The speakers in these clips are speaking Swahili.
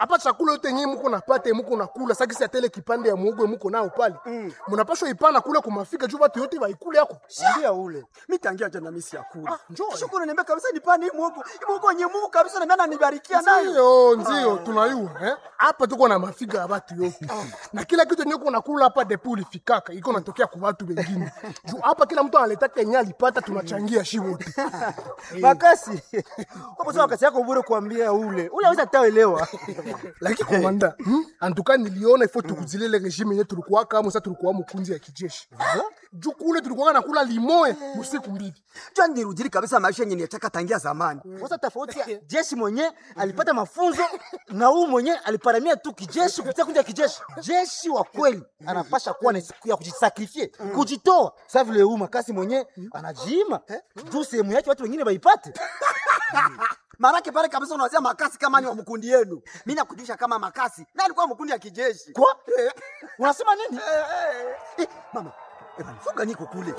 hapa chakula yote yenyewe muko napata muko nakula sakisi atele kipande ya muogo muko nao pale munapashwa ipana kule kumafika juu watu yote waikule yako Ndia ule. Mimi tangia jana mimi si akula. Ah, njoo. Kisha kuna niambia kabisa nipande hii muogo. Hii muogo yenye Mungu kabisa na nani anibarikia nayo. ndio ndio tunayua eh? hapa tuko na mafiga ya watu yote na kila kitu yenyewe kuna kula hapa depo ulifikaka iko natokea kwa watu wengine juu hapa kila mtu analetaka yenyewe alipata tunachangia shi wote Makasi. Hapo sawa kasi yako bure kuambia ule. Ule hawezi ataelewa. lakini komanda hmm? antuka niliona ifo tukuzilele regime yenyewe tulikuwa kama sasa tulikuwa mkunzi ya kijeshi juu kule tulikuwa nakula limoe usiku mbili Jua nirudili kabisa maisha yenye nilitaka tangia zamani. Sasa tofauti ya jeshi mwenye alipata mafunzo na huu mwenye aliparamia tu kijeshi kupitia kundi ya kijeshi. Jeshi wa kweli anapasha kuwa na siku ya kujisakrifie, kujitoa. Sasa vile huu makasi mwenye anajiima juu sehemu yake watu wengine waipate. Maanake pale kabisa unawazia makasi kama ni wa mkundi yenu. Mimi nakujulisha kama makasi na alikuwa mkundi ya kijeshi. Kwa? Unasema nini? Eh, mama, eh, bana, funga niko kule.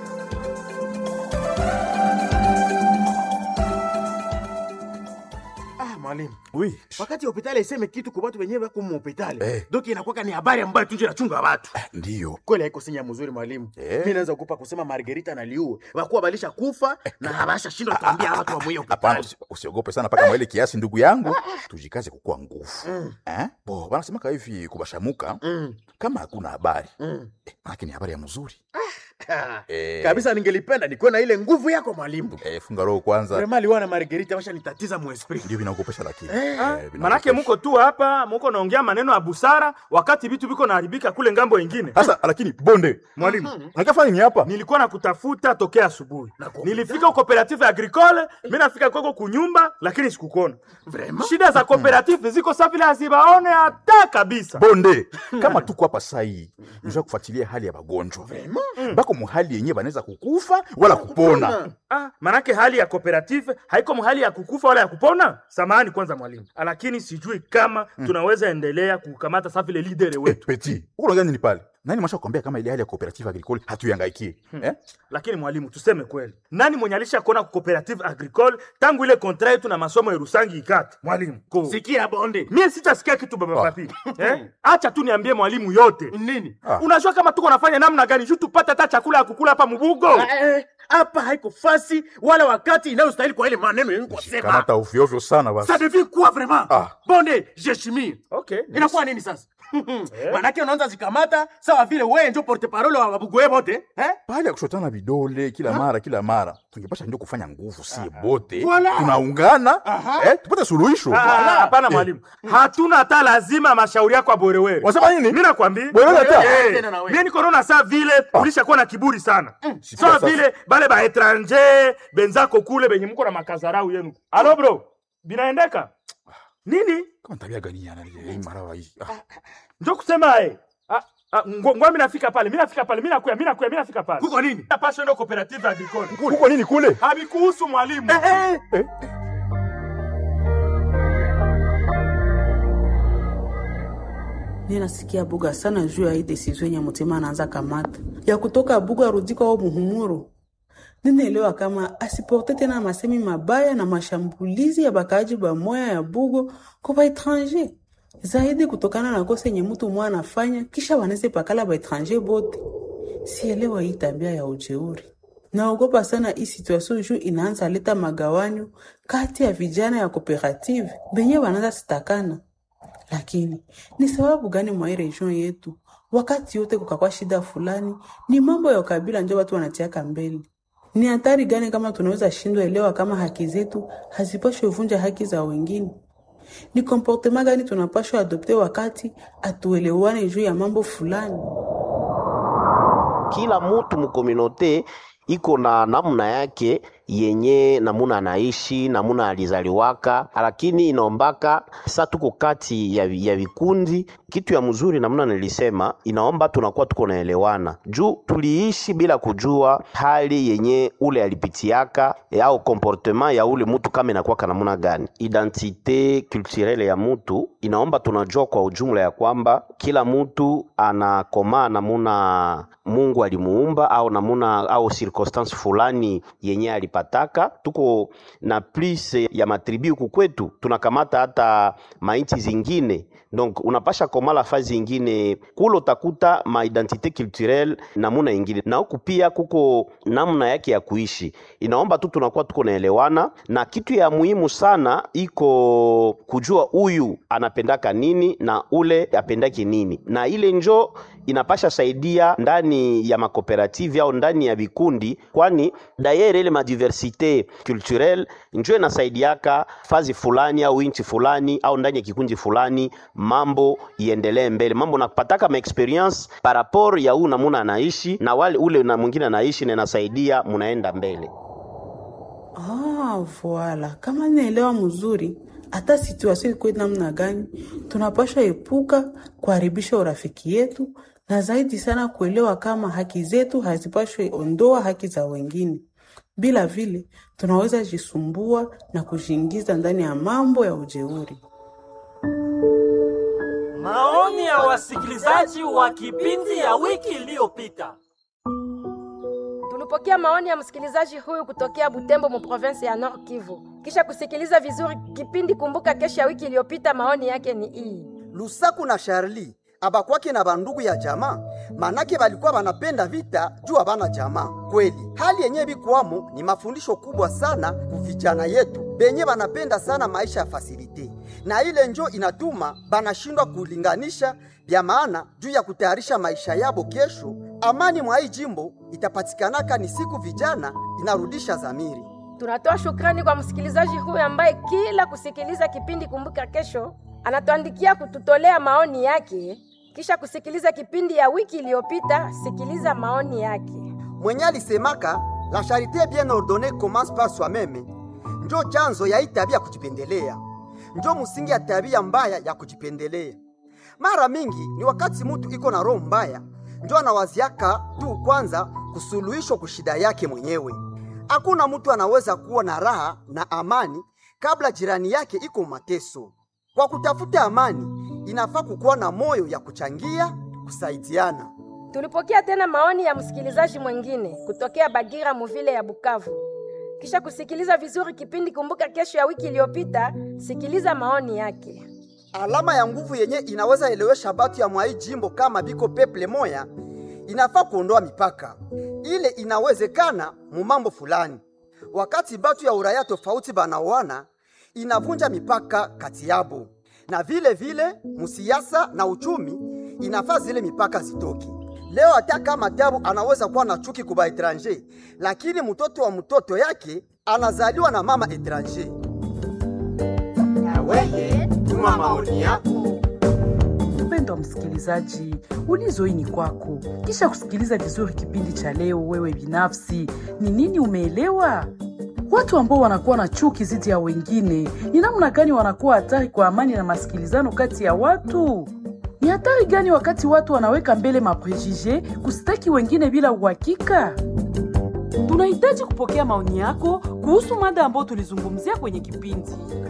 Ah, mwalimu Oui. wakati hospitali iseme kitu kwa watu wenyewe wako muhospitali Eh. doki inakuwaka ni habari ambayo tunje nachunga watu Ndiyo. kweli haiko sinya mzuri mwalimu Eh. mi naweza kupa kusema margerita na liue wakuwa balisha kufa na habasha shindwa kuambia watu wa mwiyo Hapana, hospitali usi- usiogope sana mpaka mwele kiasi, ndugu yangu, tujikaze kukua nguvu eh? Bo wanasemaka hivi kubashamuka Mm, kama hakuna habari mm. eh, manake ni habari ya mzuri Ah, Eh. kabisa ningelipenda nikuwe na ile nguvu yako mwalimu eh, funga roho kwanza, vrema liwa na margerita washa nitatiza muesprit ndio vinaogopesha lakini Eh, Eh, manake vinaogopesha. muko tu hapa muko naongea maneno ya busara wakati vitu viko naharibika kule ngambo ingine Sasa lakini bonde mwalimu nakafanya ni hapa nilikuwa nakutafuta tokea asubuhi nilifika cooperative agricole mi nafika kwako kunyumba lakini sikukona Vraiment? shida za cooperative ziko sa vile hazibaone hata kabisa bonde kama tuko hapa sai nja kufuatilia hali ya wagonjwa bako muhali yenye banaweza kukufa wala kupona ah, manake hali ya cooperative haiko hali ya kukufa wala ya kupona samahani kwanza mwalimu lakini sijui kama tunaweza endelea kukamata sa vile lidere Eh, wetu peti uko unaongea nini pale nani masha kuambia kama ile hali ya cooperative agricole hatuyangaikie eh? lakini mwalimu tuseme kweli nani mwenye alisha kuona ku cooperative agricole tangu ile kontra yetu na masomo ya rusangi ikate mwalimu ko sikia bonde mie sitasikia kitu baba papi eh? acha tu niambie mwalimu yote nini Ah. unajua kama tuko nafanya namna gani juu tupate hata chakula ya kukula hapa mubugo Ah, eh, hapa haiko fasi wala wakati inayostahili kwa ile maneno yenye kusema kamata ofyoofyo sana basi ça devient quoi vraiment Ah. bonde jeshimie okay inakuwa nini sasa manake unaanza zikamata sawa vile wewe ndio porte parole wa babugoe bote eh? pale ya kushotana vidole kila mara kila mara tungepasha ndio kufanya nguvu sie bote Voilà. tunaungana eh, tupate suluhisho Ah, hapana mwalimu hatuna hata lazima mashauri yako aborewere wasema nini mi nakwambia Bwerere hata? Eh, Tena na wewe. mie nikorona saa vile ulishakuwa na kiburi sana Sikia saa sasa. vile bale baetranger benzako kule benye muko na makazarau yenu alo bro binaendeka nini kama tabia gani yana hii marawa hii ah. njo kusema e ngwa mi nafika pale mi nafika pale mi nakuya mi nakuya mi nafika pale kuko nini napasha ndo cooperative agricole kuko nini kule habikuhusu mwalimu eh, eh. ninasikia buga sana juu ya hii desizio yenye mutima anaanza kamata ya kutoka buga arudi kwao muhumuro ninaelewa kama asiporte tena masemi mabaya na mashambulizi ya bakaaji bamoya ya bugo kwa baetranger zaidi kutokana na kosa yenye mtu mwa anafanya kisha waneze pakala baetranger bote sielewa hii tabia ya ujeuri naogopa sana hii situation juu inaanza leta magawanyo kati ya vijana ya kooperative benye wanaanza sitakana lakini ni sababu gani mwa hii region yetu wakati yote kukakwa shida fulani ni mambo ya ukabila njo watu wanatiaka mbele ni hatari gani kama tunaweza shindwa elewa kama haki zetu hazipashwe vunja haki za wengine ni komportema gani tunapashwa adopte wakati atuelewane juu ya mambo fulani kila mutu mukominote iko na namna yake yenye namuna anaishi namuna alizaliwaka, lakini inaombaka sa tuko kati ya, vi- ya vikundi. Kitu ya mzuri namna nilisema, inaomba tunakuwa tuko naelewana juu tuliishi bila kujua hali yenye ule alipitiaka eh, au comportement ya ule mutu kama inakuwaka namuna gani. Identite culturelle ya mutu inaomba tunajua kwa ujumla ya kwamba kila mutu anakomaa namuna Mungu alimuumba au namuna au circumstance fulani yenye alipata takataka tuko na plus ya matribi huku kwetu tunakamata hata mainchi zingine donc unapasha komala fazi ingine kule utakuta maidentité culturelle namuna ingine na huku pia kuko namna yake ya kuishi inaomba tu tunakuwa tuko naelewana na kitu ya muhimu sana iko kujua huyu anapendaka nini na ule apendaki nini na ile njo inapasha saidia ndani ya makooperative au ndani ya vikundi kwani dayere ile madiversite culturelle njo inasaidiaka fazi fulani au inchi fulani au ndani ya kikundi fulani mambo iendelee mbele mambo napataka maexperience par rapport ya huu namuna anaishi na wale ule na mwingine anaishi na inasaidia munaenda mbele Ah, voila. Kama naelewa mzuri, hata situasio ikuwe namna gani, tunapasha epuka kuharibisha urafiki yetu na zaidi sana kuelewa kama haki zetu hazipashwe ondoa haki za wengine. Bila vile tunaweza jisumbua na kujiingiza ndani ya mambo ya ujeuri. Maoni ya wasikilizaji wa kipindi ya wiki iliyopita. Tulipokea maoni ya msikilizaji huyu kutokea Butembo mu province ya Nord Kivu. Kisha kusikiliza vizuri kipindi Kumbuka Kesho ya wiki iliyopita, maoni yake ni hii. lusaku na sharli abakwake na bandugu ya jamaa manake balikuwa banapenda vita juu abana jamaa kweli hali yenye bikuwamo ni mafundisho kubwa sana kuvijana yetu benye banapenda sana maisha ya fasilite na ile njo inatuma banashindwa kulinganisha vya maana juu ya kutayarisha maisha yabo kesho amani mwa hii jimbo itapatikanaka ni siku vijana inarudisha zamiri Tunatoa shukrani kwa msikilizaji huyu ambaye kila kusikiliza kipindi Kumbuka Kesho anatuandikia kututolea maoni yake. Kisha kusikiliza kipindi ya wiki iliyopita, sikiliza maoni yake. mwenye alisemaka la charité bien ordonnée commence par soi-même, njo chanzo ya hii tabia ya kujipendelea, njo msingi ya tabia mbaya ya kujipendelea. Mara mingi ni wakati mutu iko na roho mbaya, njo anawaziaka tu kwanza kusuluhishwa kushida yake mwenyewe. Hakuna mtu anaweza kuwa na raha na amani kabla jirani yake iko mateso. Kwa kutafuta amani, inafaa kukuwa na moyo ya kuchangia, kusaidiana. Tulipokea tena maoni ya msikilizaji mwingine kutokea Bagira Muvile ya Bukavu. Kisha kusikiliza vizuri kipindi Kumbuka Kesho ya wiki iliyopita, sikiliza maoni yake. alama ya nguvu yenye inaweza elewesha batu ya mwai jimbo kama biko peple moya inafaa kuondoa mipaka ile inawezekana mu mambo fulani wakati batu ya uraya tofauti banaoana inavunja mipaka kati yabo na vile vile musiasa na uchumi inafaa zile mipaka zitoki leo hata kama tabu anaweza kuwa na chuki kuba etranger lakini mtoto wa mtoto yake anazaliwa na mama etranger Weye, tuma maoni yako. Mpendwa msikilizaji, ulizo hii ni kwako. Kisha kusikiliza vizuri kipindi cha leo, wewe binafsi ni nini umeelewa? Watu ambao wanakuwa na chuki dhidi ya wengine ni namna gani wanakuwa hatari kwa amani na masikilizano kati ya watu? Ni hatari gani wakati watu wanaweka mbele maprejije kusitaki wengine bila uhakika? Tunahitaji kupokea maoni yako kuhusu mada ambayo tulizungumzia kwenye kipindi.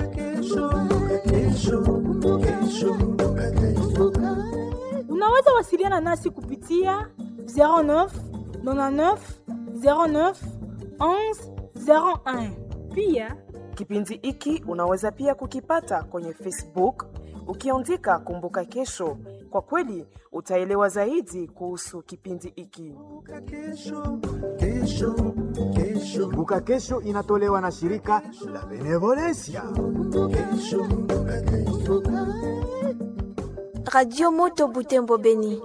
Unaweza wasiliana nasi kupitia 09 99 09 11 01. Pia kipindi hiki unaweza pia kukipata kwenye Facebook ukiandika Kumbuka Kesho. Kwa kweli utaelewa zaidi kuhusu kipindi hiki. Kumbuka Kesho inatolewa na shirika la Benevolencia. Radio Moto Butembo Beni.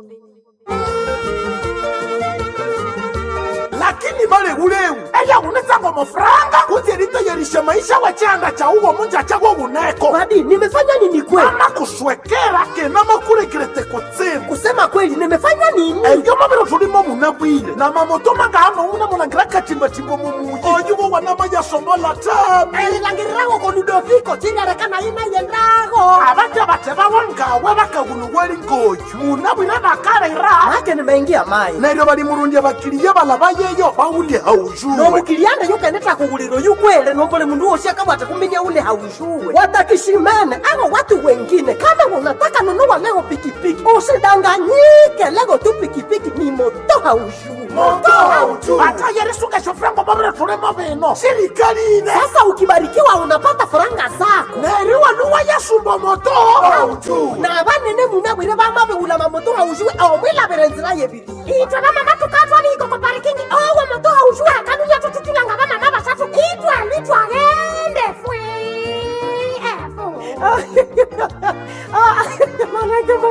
lakini bale buleu eya unetsango mofuranga kuti elitoyerishe maisha wachanda cha uwo munja chago guneko Babi, nimefanya nini kweli? ana kuswekera kena makurekerete kutsimu Kusema kweli, nimefanya nini? eyo mabiro tulimo munabwile na mamoto mangano una mulangira kachimbachimbo mumuyi oyuwo wanama yasombola tami Elilangirirago con Ludoviko, chinarekana ina yendago. abaja bate bawongawe bakaguluweli ngoyu munabwire bakalera ake nimeingia mai neryo balimurundya bakiliya balaba yeyo bawulye haujuwe nomukiliana yukeneta kughuliro yukwele nombole mundu wosi akabwata kuminya ule haushuwe watakishimene abo watu wengine kama unataka nunua leo pikipiki usidanganyike lego tu pikipiki ni moto haushuwe moto haujuwe hata yerisugesho frango babire tulemo bino sirikali ine sasa ukibarikiwa unapata faranga zako neriwa luwa yasumba moto haujuwe na banene munabwire bamabe ulama moto haushuwe omwilabire nzira yebiri itwe bamama tukatwaliko ko parikingi owo moto haushuwe akanuya tututulanga bamama basatu itwe litwagende fwe manake